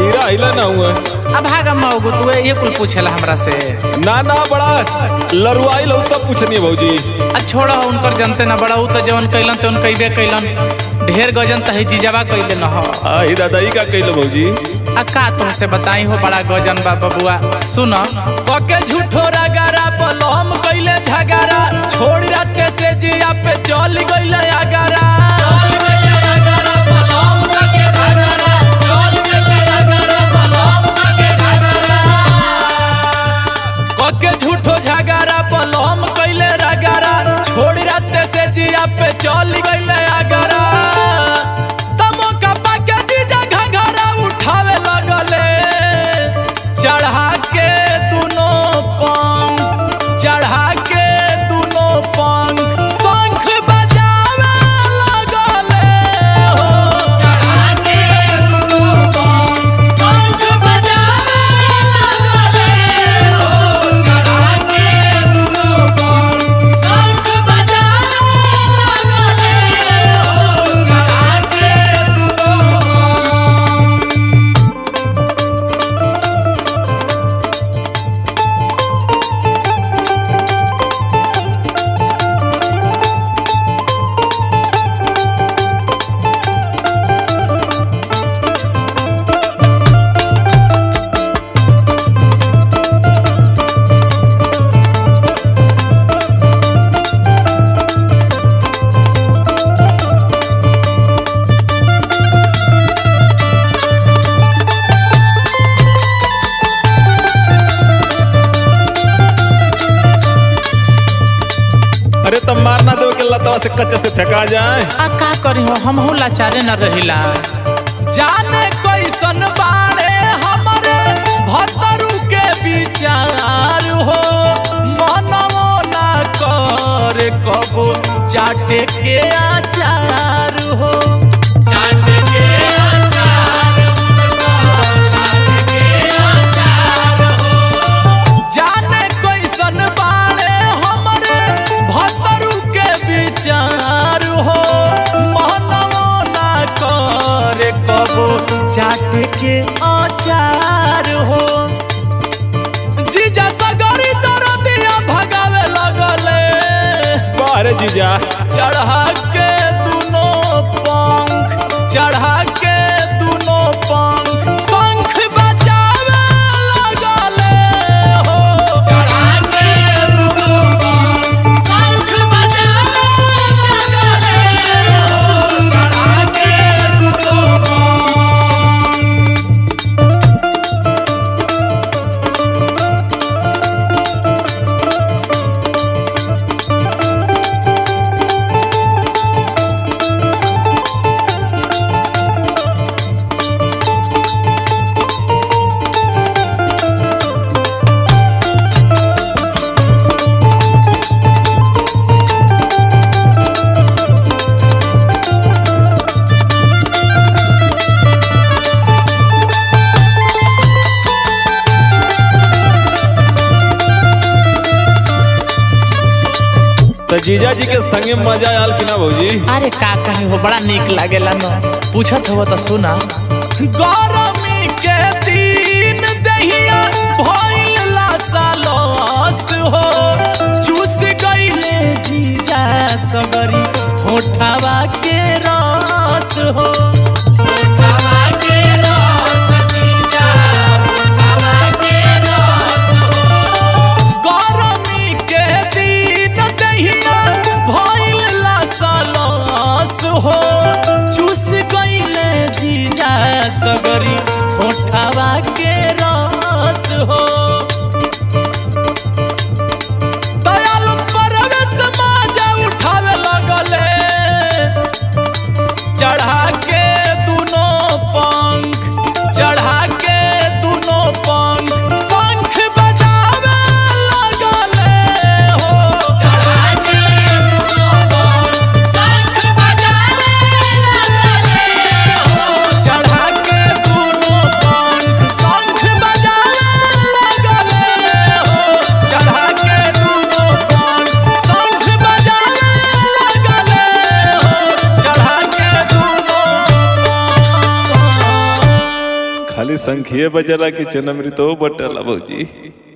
हीरा हिला ना हुआ अब भागा मऊगो तू ये कुल पूछेला हमरा से ना ना बड़ा लरुआई लो तब पूछनी भौजी आ छोड़ उनकर जनते ना बड़ा उ तो जवन कैलन ते उन कैबे कैलन ढेर गजन त है जीजाबा कैले न हो आ ही दादाई का कइलो भौजी आ का तुमसे बताई हो बड़ा गजन बा बबुआ सुन पके झूठो रगारा पलम कैले झगारा छोड़ राते से जिया पे चल गइले अगारा कके झूठो झगारा पलम कैले रगारा छोड़ राते से जिया पे चल गइले अगारा तमो कपा के जीजा घघरा उठावे लगले चढ़ा के दुनो पंख चढ़ा के दुनो पंख शंख बजावे लगले हो चढ़ा के दुनो पंख शंख बजावे लगले हो चढ़ा के दुनो पंख शंख बजावे लगले हो चढ़ा के दुनो पंख अरे तब मारना दो के लतवा से कच्चे से फेंका जाए आ का करी हो हम हो लाचारे न रहिला जाने कैसन बाड़े हमरे भतरू के विचार हो मनवो ना करे कबो चाटे के आचार हो चाटे के आचार चाटे के आचार हो जाने कैसन बाड़े हमरे भतरू के विचार हो मनवो ना करे कबो चाट के आचार हो जीजा सगरी दरदिया भगावे लगले बारे जीजा चढ़ा के दुनो पंख चढ़ा के दुनो पंख शंख बजावे लगले हो चढ़ा के दुनो पंख शंख बजावे लगले हो चढ़ा के दुनो पंख तो जीजा जी के संगे मजा आयल कि ना भौजी अरे का कहीं हो बड़ा निक लागेला न पूछत हो तो सुना गरमी के दिन दहिया भइल लासालस हो चूस गइले जीजा सगरी होठवा के रस हो होठवा के रस जीजा होठवा के रस हो गरमी के दिन दहिया भइल लासालस हो चूस गइले जीजा सगरी होठवा के रस हो दयालु परवेश माजा उठावे लगले चढ़ा के दुनो खाली संखिए बजला कि चनमृतो बटला भौजी